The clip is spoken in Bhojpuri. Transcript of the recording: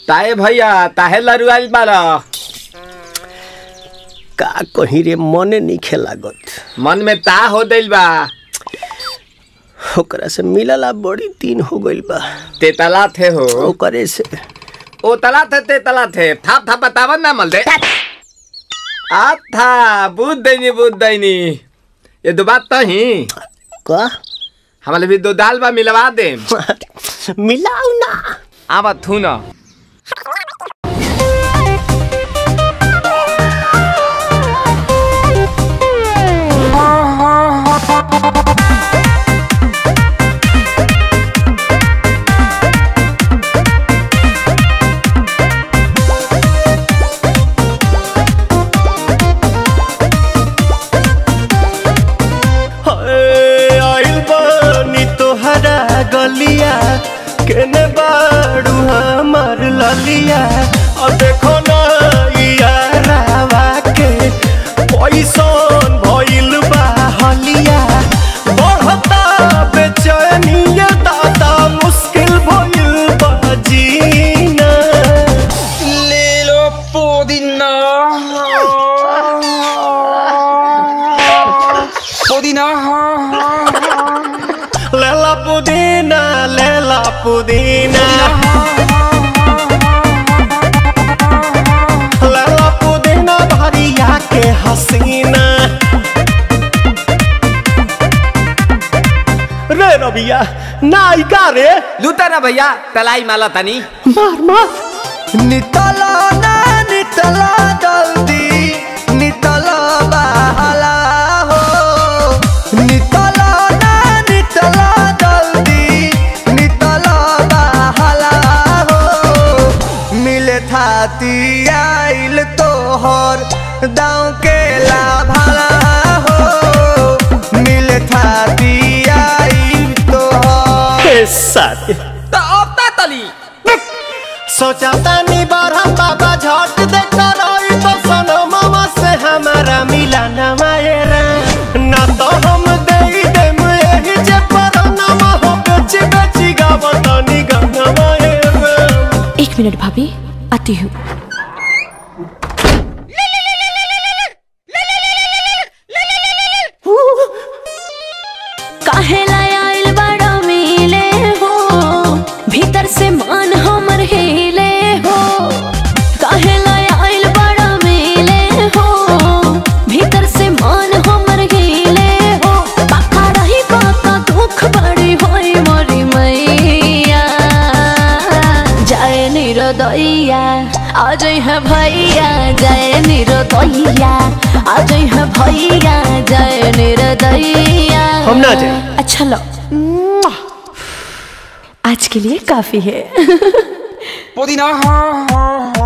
ताए भैया ताहे लरुआल बारा का कहीं रे मने नहीं लागत मन में ता हो दिल बा ओकरा से मिलला बड़ी दिन हो गइल बा तेतला थे हो ओकरे से ओ तला थे तेतला थे थाप थाप बतावन ना मल दे आ था बुद्ध दैनी बुद्ध दैनी ये दो बात तो ही का हमारे भी दो दाल बा मिलवा दे मिलाऊ ना आवा थू ना हाय, आइल बानी तोहरा गलिया केने बाड़ू हमार ललिया और देखो ना यारावा के पैसन भइल बा हलिया बढ़ता बेचैनिया दादा मुश्किल भइल बा जीना ले लो पुदीना पुदीना लेला पुदीना लेला पुदीना लेला पुदीना भरिया के हसीना रे रबिया नायिका रे लूटा ना भैया तलाई माला तनी मार मार नितला ना नितला जल्दी नितला बहला हो नितला ना नितला जल्दी नितला बहला हो मिले थाती आइल तोहर दाँव के लाभला हो मिले थाती आइल तोहर साथी तो अब ता तली सोचा तानी बारह बाबा झट देखता रही तो सनो मामा से हमारा मिला न मायरा ना तो हम दे देम यही जे पर नामा हो बेची बेची गावतानी गंगा मायरा एक मिनट भाभी आती हूँ काहे लाय आइल बड़ा मिले हो भीतर से मन हमर हिले हो काहे लाय आइल बड़ा मिले हो भीतर से मन हमर हिले हो बाका रही बाका दुख बड़ी होई मोरी मैया जय निरोदैया आज है भैया जय निरोदैया आज है भैया जय निरोदैया हम ना जाएं। अच्छा लो आज के लिए काफी है पुदीना